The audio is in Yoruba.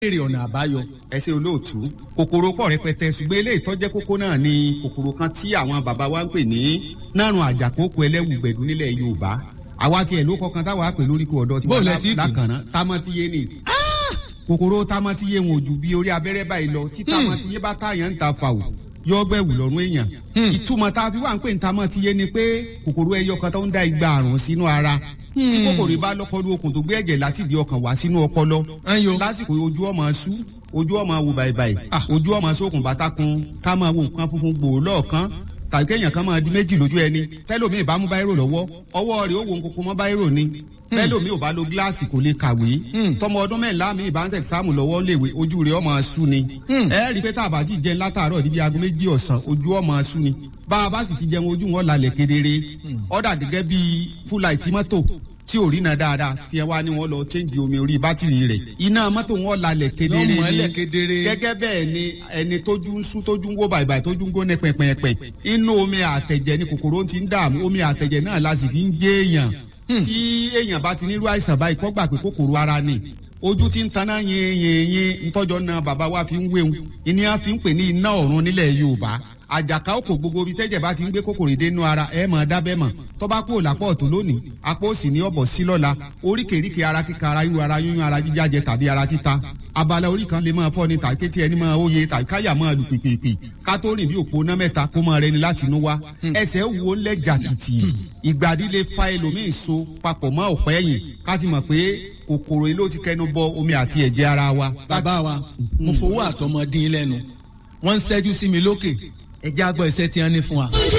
béèrè ọ̀nà àbáyọ. ẹ ṣe olóòtú kòkòrò pọ̀ rẹpẹtẹ ṣùgbọ́n eléyìí tọ́jẹ́ kókó náà ni kòkòrò kan tí àwọn bàbá wa ń pè ní nárùn àjàkókò ẹlẹ́wù gbẹ̀dú nílẹ̀ yorùbá àwa tiẹ̀ ló kọkan táwa pè lórí kó ọ̀dọ́ tí Bó wọ́n lẹ ti pè? lákànná tamọ́tíyé ni kòkòrò tamọ́tíyé wọn ò ju bí orí abẹ́rẹ́ báyìí lọ tí tamọ́tíyé bá táyàn ń ta fàwọ̀ yọ gbẹ̀wù lọ́rùn èèyàn ìtumọ̀ tá a fi wà ń pè ní tamọ́tíyé ni pé kòkòrò ẹyọ kan tó ń da igba àrùn sínú ara tí kòkòrò bá lọ́kọ́lù okùn tó gbé ẹ̀jẹ̀ láti di ọkàn wá sínú ọpọlọ Ẹyọ. lásìkò ojú ọmọ sú ojú ọmọ wò bàìbàì Ah. ojú ọmọ sókun bàtàkùn ká máa wo nǹkan funfun gbòó lọ́ọ̀kan tàbí kéèyàn kan máa di méjì lójú ẹni tẹ́lómìn bá mú báírò lọ́wọ́ ọwọ́ rẹ̀ ó wo nkoko mọ́ báírò ni tẹ́lómìn ò bá lo gíláàsì kò lè kàwé tọmọ ọdún mẹ́ńlá mi ìbá ń sẹ̀ sáàmù lọ́wọ́ ń léwe ojú rẹ̀ ọmọ sú ni ẹ rí i pé tá a bá ti jẹun látàárọ̀ níbi aago méjì ọ̀sán ojú ọmọ sú ni bá a bá sì ti jẹun ojú wọn lálẹ́ kedere ọ̀dà gẹ́gẹ́ bíi fúláìtì mọ́tò tí ò rí na dáadáa tí ẹ wá ní wọn lọ change omi orí bátìrì rẹ̀ iná mọ́tò wọn lálẹ́ kedere Yọ ni mọ́lẹ̀ kedere. gẹ́gẹ́ bẹ́ẹ̀ ni ẹni tójú ń sú tójú ń wó bàìbàì tójú ń gbóná pẹ̀pẹ̀pẹ̀ inú omi àtẹ̀jẹ̀ ni kòkòrò ti ń dààmú omi àtẹ̀jẹ̀ náà la sì fi ń gé èèyàn tí èèyàn bá ti nírú àìsàn báyìí kọ́ gbà pé kòkòrò ara ni ojú ti ń taná yin yin yin ntọ́jọ́ náà bàbá wa fi ń wéwu ìní a fi ń pè ní iná ọ̀run nílẹ̀ yorùbá àjàká òkò gbogbo ibi tẹ́jẹ̀ bá ti ń gbé kòkòrò dénú ara ẹ̀ mọ̀ dábẹ́ mọ̀ tó bá kúrò lápò ọ̀tún lónìí apò òsì ní ọ̀bọ̀ sí lọ́la oríkèéríkèé ara kíka ara yíyún ara yíyún ara jíjájẹ tàbí ara títa abala orí kan lè máa fọ́ ni tàbí kétí ẹni máa óye tàbí káyà máa lù pìpìpì ká tó rìn bí òpó ná mẹ́ta kó máa rẹni láti inú wá ẹsẹ̀ wo ńlẹ̀ jàkìtì ìgbàdí lè fa ẹlòmíì so papọ̀ mọ́ ọ̀pẹ́ ẹ̀yìn ká ti mọ̀ pé kòkòrò ilé ó ti kẹnu bọ omi àti ẹ̀jẹ̀ ara wa. bàbá wa mo fowó àtọmọdín lẹ́nu wọ́n ń ṣẹ́jú sí mi lókè ẹjẹ́ àgbọ̀ iṣẹ́ tí wọ́n ní fún wa. ojú